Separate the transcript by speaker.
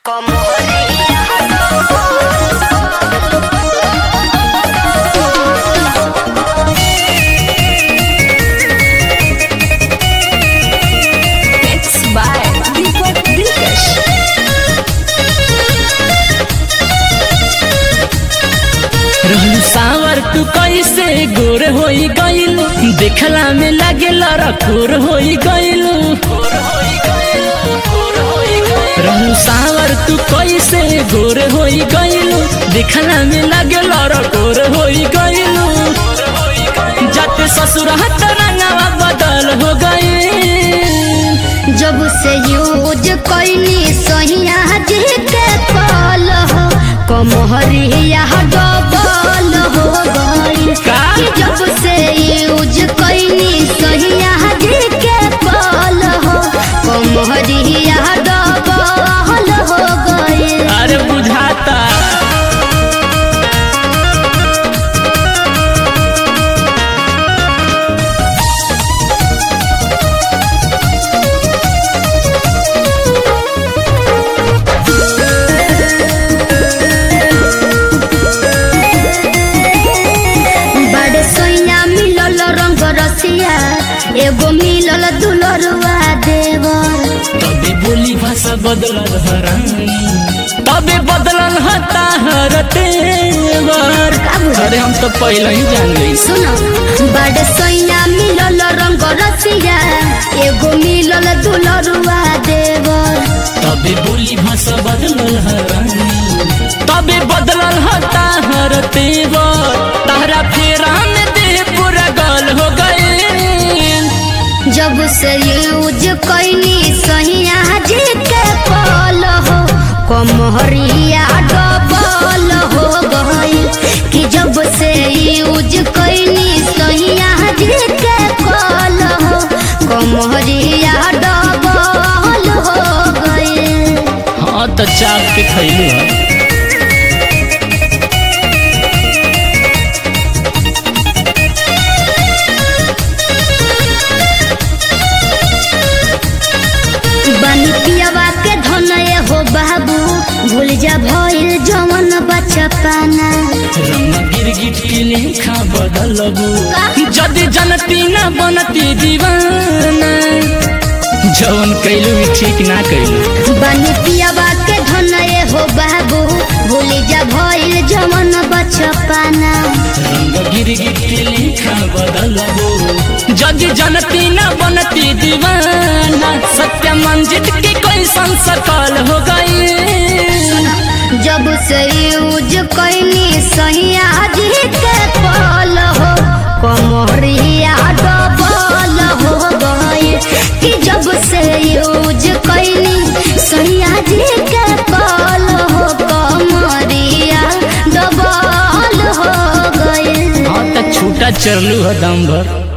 Speaker 1: It's by Deepak Dilkash.
Speaker 2: रहलू सावर तू कैसे गोर होई गइल देखला में लागेल रखोर होई गइल रहलू सावर तू कैसे गोर होई गइल देखला में लागेल रखोर होई गइल जाते ससुर हाथ रंगवा बदल हो गइल
Speaker 3: जब से यूज कैनी सहिया जी के पाल हो कमहरिया डबल हो गई
Speaker 2: का?
Speaker 3: जब से यूज कैनी सहिया जी के पाल हो कमहरिया डबल हो गई
Speaker 2: अरे बुझाता
Speaker 3: बड़े सोइया मिलल रंग रसिया एगो मिलल दुलरुआ देवर
Speaker 2: तबे बोली भाषा बदलल हरानी तबे बदलल हता हर तेवर
Speaker 3: का बुझल?
Speaker 2: अरे हम तो पहले ही जान गई
Speaker 3: सुनो बड़े सोइया मिलल रंग रसिया एगो मिलल दुलरुआ देवर
Speaker 2: तबे बोली भाषा बदलल हरानी तबे बदलल हता हर तेवर तहरा फेरा में देह पूरा गल हो गए
Speaker 3: जब से यूज कैनी सहिया जी के पाल हो कमहरिया डबल हो गई कि जब से यूज कैनी सहिया जी के पाल हो कमहरिया डबल हो गई
Speaker 2: हाँ तो चाप के खैलू है
Speaker 3: बनी पियवा के धनय हो बाबू भूल जा भइल जवन बचपना
Speaker 2: रंग गिरगिट के लेखा बदलबू जदि जनती न बनती दीवाना जवन कैलू भी ठीक ना कैलू
Speaker 3: बनी पियवा के धनय हो बाबू भूल जा भइल जवन बचपना
Speaker 2: रंग गिरगिट के लेखा बदलबू जदि जनती न बनती दीवाना सत्य मंजित के कैसन सकल हो गई
Speaker 3: जब से यूज कैनी सहिया जी के पाल हो कमरिया डबल हो गई कि जब से यूज कैनी सहिया जी के पाल हो कमरिया डबल हो गई
Speaker 2: हाँ तो छूटा चरलू है दम भर